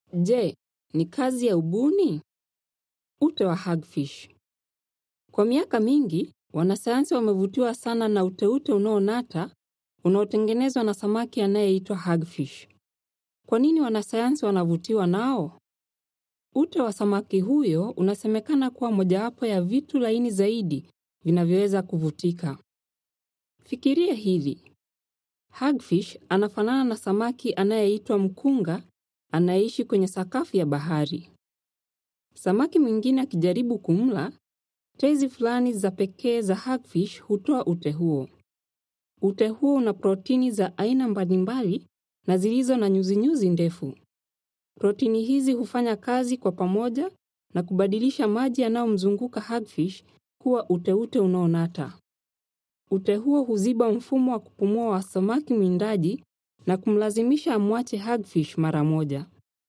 Je, ni kazi ya ubuni? Ute wa hagfish. Kwa miaka mingi, wanasayansi wamevutiwa sana na uteute unaonata unaotengenezwa na samaki anayeitwa hagfish. Kwa nini wanasayansi wanavutiwa nao? Ute wa samaki huyo unasemekana kuwa mojawapo ya vitu laini zaidi vinavyoweza kuvutika. Fikiria hili. Hagfish anafanana na samaki anayeitwa mkunga anayeishi kwenye sakafu ya bahari. Samaki mwingine akijaribu kumla, tezi fulani za pekee za hagfish hutoa ute huo. Ute huo una protini za aina mbalimbali na zilizo na nyuzinyuzi ndefu. Protini hizi hufanya kazi kwa pamoja na kubadilisha maji yanayomzunguka hagfish kuwa uteute unaonata. Ute huo huziba mfumo wa kupumua wa samaki mwindaji na kumlazimisha amwache hagfish mara moja.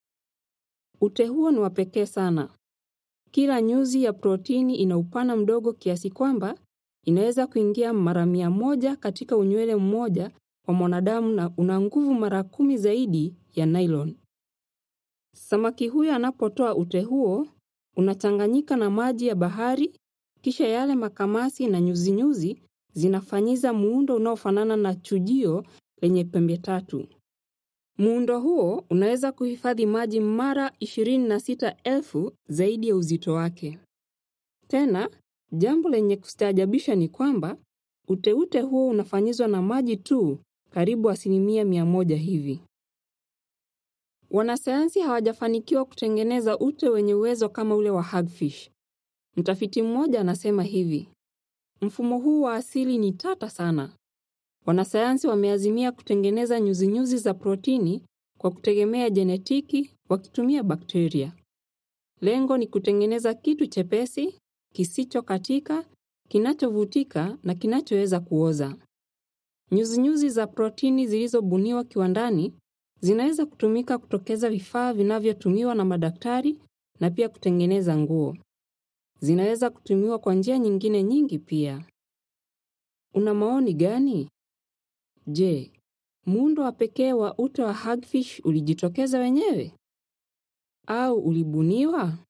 Ute huo ni wa pekee sana. Kila nyuzi ya protini ina upana mdogo kiasi kwamba inaweza kuingia mara mia moja katika unywele mmoja wa mwanadamu na una nguvu mara kumi zaidi ya nylon. Samaki huyo anapotoa ute huo, unachanganyika na maji ya bahari, kisha yale makamasi na nyuzinyuzi zinafanyiza muundo unaofanana na chujio lenye pembe tatu. Muundo huo unaweza kuhifadhi maji mara 26,000 zaidi ya uzito wake. Tena, jambo lenye kustaajabisha ni kwamba uteute huo unafanyizwa na maji tu karibu asilimia mia moja hivi. Wanasayansi hawajafanikiwa kutengeneza ute wenye uwezo kama ule wa hagfish. Mtafiti mmoja anasema hivi. Mfumo huu wa asili ni tata sana. Wanasayansi wameazimia kutengeneza nyuzinyuzi za protini kwa kutegemea jenetiki wakitumia bakteria. Lengo ni kutengeneza kitu chepesi, kisicho katika, kinachovutika na kinachoweza kuoza. Nyuzinyuzi za protini zilizobuniwa kiwandani zinaweza kutumika kutokeza vifaa vinavyotumiwa na madaktari na pia kutengeneza nguo. Zinaweza kutumiwa kwa njia nyingine nyingi pia. Una maoni gani? Je, muundo wa pekee wa ute wa hagfish ulijitokeza wenyewe? Au ulibuniwa?